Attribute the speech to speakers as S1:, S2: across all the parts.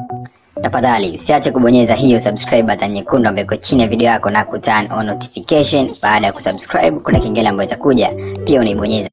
S1: Tafadhali usiache kubonyeza hiyo subscribe button nyekundu ambayo iko chini ya video yako na ku turn on notification. Baada ya kusubscribe, kuna kengele ambayo itakuja, pia unaibonyeza.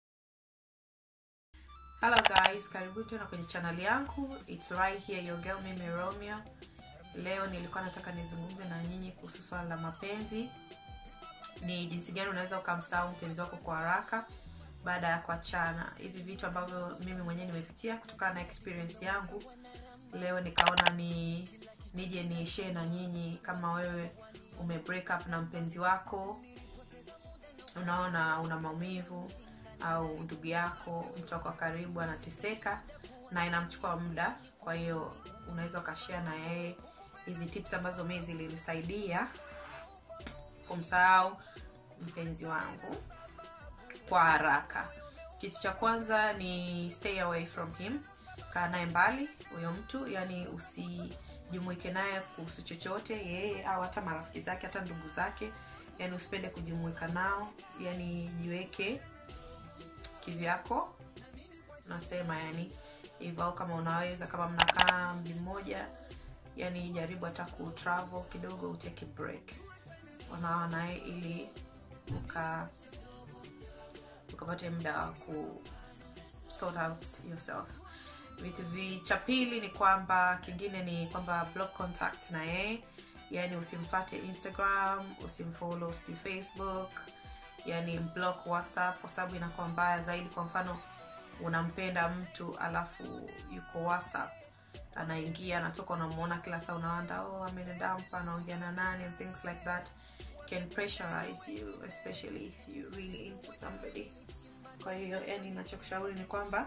S2: Hello guys, karibu tena kwenye channel yangu. It's right here your girl mimi Romeo. Leo nilikuwa nataka nizungumze na nyinyi kuhusu swala la mapenzi. Ni jinsi gani unaweza ukamsahau mpenzi wako kwa haraka baada ya kuachana. Hivi vitu ambavyo mimi mwenyewe nimepitia kutokana na experience yangu. Leo nikaona ni nije ni share na nyinyi kama wewe ume break up na mpenzi wako, unaona una maumivu au ndugu yako mtu wako wa karibu anateseka na inamchukua muda kwa hiyo unaweza ukashare na yeye hizi tips ambazo mi zilinisaidia kumsahau mpenzi wangu kwa haraka kitu cha kwanza ni stay away from him kaa naye mbali huyo mtu yani usijumuike naye kuhusu chochote yeye au hata marafiki zake hata ndugu zake yani usipende kujumuika nao yani jiweke kivyako nasema yani hivyo au kama unaweza kama mnakaa mji mmoja yani jaribu hata ku travel kidogo uteke break unaona ili uka ukapate muda wa ku sort out yourself vitu vi cha pili ni kwamba kingine ni kwamba block contact na yeye yani usimfate instagram usimfollow sijui facebook yani block whatsapp kwa sababu inakuwa mbaya zaidi kwa mfano unampenda mtu alafu yuko whatsapp anaingia anatoka unamuona kila saa unawanda oh amenidampa anaongea na nani and things like that can pressurize you especially if you really into somebody kwa hiyo yani nachokushauri ni kwamba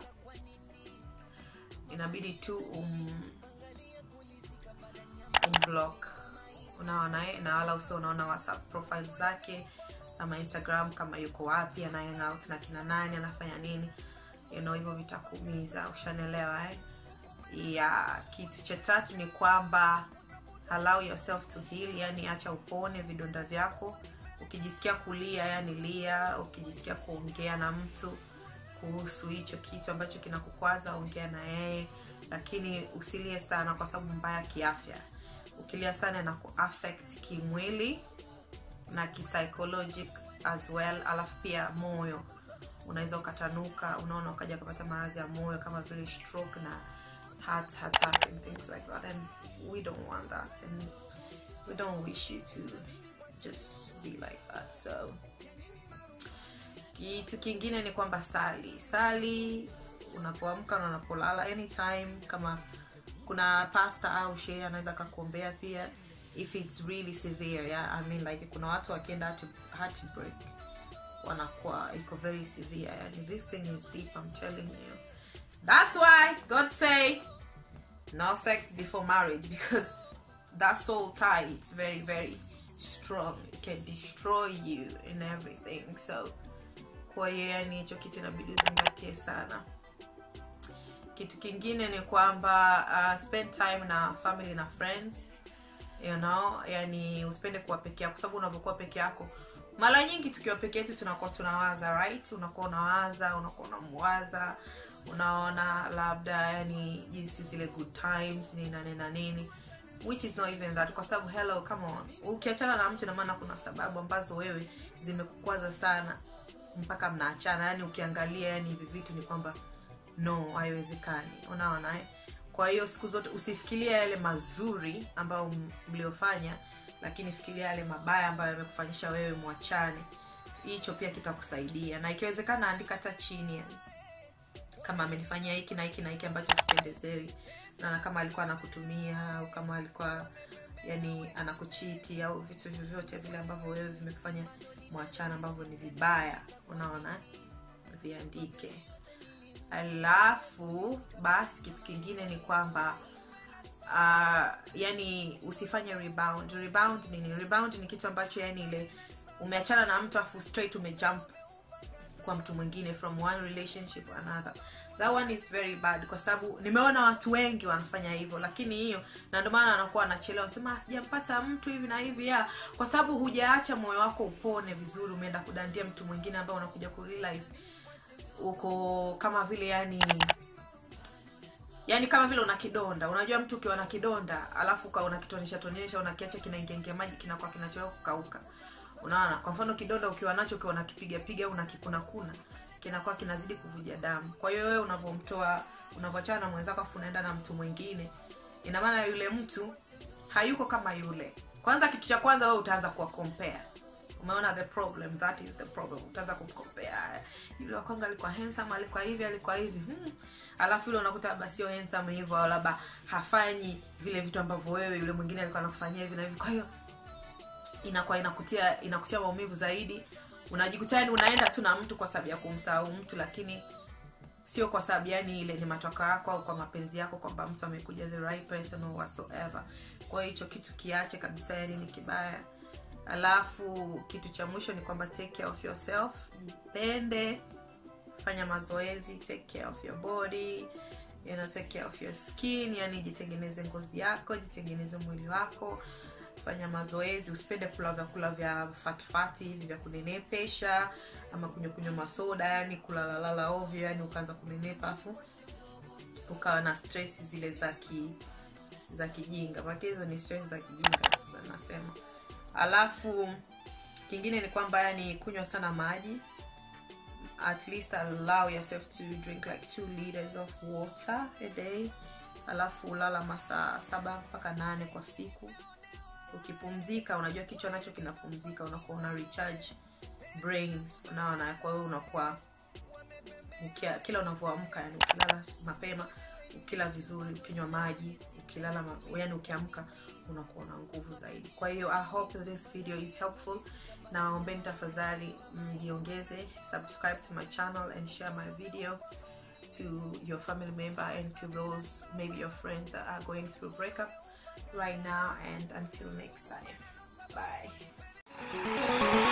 S2: inabidi tu um, umblock unaona eh, na wala usio unaona whatsapp profile zake ama instagram kama yuko wapi ana hang out na kina nani anafanya nini you know hivyo vitakuumiza ushanelewa eh? ya kitu cha tatu ni kwamba allow yourself to heal yani acha upone vidonda vyako ukijisikia kulia yani lia ukijisikia kuongea na mtu kuhusu hicho kitu ambacho kinakukwaza ongea na yeye lakini usilie sana kwa sababu mbaya kiafya ukilia sana na kuaffect kimwili na psychologic as well alafu pia moyo unaweza ukatanuka unaona ukaja ukapata maradhi ya moyo kama vile stroke na heart attack and things like that and we don't want that and we don't wish you to just be like that so kitu kingine ni kwamba sali sali unapoamka na unapolala anytime kama kuna pasta au shee anaweza akakuombea pia if it's really severe yeah? I mean like kuna watu wakienda heartbreak wanakuwa iko very severe yani this thing is deep I'm telling you that's why God say no sex before marriage because that soul tie it's very very strong it can destroy you in everything so kwa hiyo yani hicho kitu inabidi uzingatie sana kitu kingine ni kwamba uh, spend time na family na friends you know yani usipende kuwa peke yako kwa sababu unavyokuwa peke yako mara nyingi tukiwa peke yetu tunakuwa tunawaza right unakuwa unawaza unakuwa unamwaza unaona labda yani jinsi zile good times nini na nini na nini which is not even that kwa sababu hello come on ukiachana na mtu inamaana kuna sababu ambazo wewe zimekukwaza sana mpaka mnaachana yani ukiangalia yani hivi vitu ni kwamba no haiwezekani unaona eh? kwa hiyo siku zote usifikiria yale mazuri ambayo mliofanya lakini fikiria yale mabaya ambayo yamekufanyisha wewe mwachane hicho pia kitakusaidia na ikiwezekana andika hata chini yani kama amenifanyia hiki na hiki na hiki ambacho sipendezewi na kama alikuwa anakutumia au kama alikuwa yani anakuchiti au vitu vyovyote vile ambavyo wewe vimekufanya mwachana ambavyo ni vibaya unaona viandike alafu basi kitu kingine ni kwamba uh, yani usifanye rebound rebound nini rebound ni kitu ambacho yani ile umeachana na mtu afu straight umejump kwa mtu mwingine from one relationship to another that one is very bad kwa sababu nimeona watu wengi wanafanya hivyo lakini hiyo na ndio maana wanakuwa wanachelewa sema sijampata mtu hivi na hivi ya kwa sababu hujaacha moyo wako upone vizuri umeenda kudandia mtu mwingine ambao unakuja kurealize uko kama vile yani yaani kama vile una kidonda unajua mtu ukiwa na kidonda alafu ukawa unakitonesha tonesha unakiacha kinaingiaingia maji kinakuwa kinachoa kukauka unaona kwa mfano kidonda ukiwa nacho ukiwa unakipiga piga au unakikunakuna kinakuwa kinazidi kuvuja damu kwa hiyo wewe unavyomtoa unavyoachana na mwenzako afu unaenda na mtu mwingine ina maana yule mtu hayuko kama yule kwanza kitu cha kwanza wewe utaanza kuwa compare umeona the problem that is the problem utaanza kumcompare yule wa kwanza alikuwa handsome alikuwa hivi alikuwa hivi hmm. alafu yule unakuta labda sio handsome hivyo au labda hafanyi vile vitu ambavyo wewe yule mwingine alikuwa anakufanyia hivi na hivi kwa hiyo inakuwa inakutia inakutia maumivu zaidi unajikuta yani unaenda tu na mtu kwa sababu ya kumsahau mtu lakini sio kwa sababu yani ile ni matoka yako au kwa mapenzi yako kwamba mtu amekuja the right person or whatsoever kwa hiyo hicho kitu kiache kabisa yani ni kibaya alafu kitu cha mwisho ni kwamba take care of yourself jipende fanya mazoezi take care of your body you know, take care of your skin yani jitengeneze ngozi yako jitengeneze mwili wako fanya mazoezi usipende kula vyakula vya fatfati hivi vya kunenepesha ama kunywa kunywa masoda yani kulalalala ovyo yani ukaanza kunenepa afu ukawa na stress zile za ki za kijinga maana hizo ni stress za kijinga sasa nasema alafu kingine ni kwamba yani kunywa sana maji at least allow yourself to drink like two liters of water a day alafu ulala masaa saba mpaka nane kwa siku ukipumzika unajua kichwa nacho kinapumzika unakuwa una recharge brain unaona kwa hiyo unakuwa ukia, kila unavyoamka yani ukilala mapema ukila vizuri ukinywa maji ukilala ma, yani ukiamka unakuwa na nguvu zaidi kwa hiyo i hope this video is helpful naombeni tafadhali mjiongeze subscribe to my channel and share my video to your family member and to those maybe your friends that are going through breakup right now and until next time bye